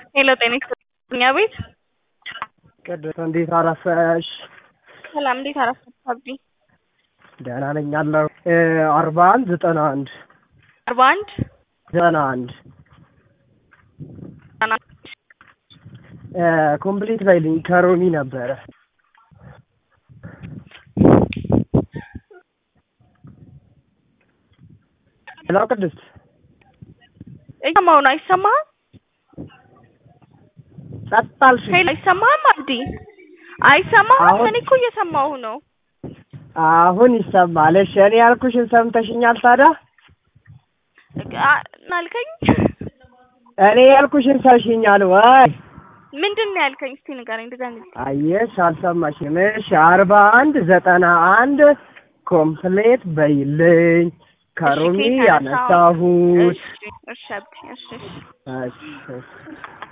ሄሎ ጤና ይስጥልኝ ቤት ቅድስት እንዴት አረፈሽ? ሰላም እንዴት አረፈች አብዲ? ደህና ነኝ አለሁ። አርባ አንድ ዘጠና አንድ አርባ አንድ ዘጠና አንድ ኮምፕሊት በይልኝ ከሮሚ ነበረ። ሄሎ ቅድስት እየሰማሁ ነው። አይሰማህም? ጸጥ አልሽ? ሄሎ አይሰማህም? አብዲ አይሰማህም? አሁን- እኔ እኮ እየሰማሁ ነው። አሁን ይሰማል። እሺ እኔ ያልኩሽን ሰምተሽኛል ታዲያ? አ- አልከኝ እኔ ያልኩሽን ሰምሽኛል ወይ? ምንድን ነው ያልከኝ? እስቲ ንገረኝ ድጋሚ። አየሽ አልሰማሽም። እሺ አርባ አንድ ዘጠና አንድ ኮምፕሌት በይልኝ ከሮሚ ከየት ያነሳኸው? ያነሳሁት እሺ እሺ አብዲ እሺ እሺ እሺ እሺ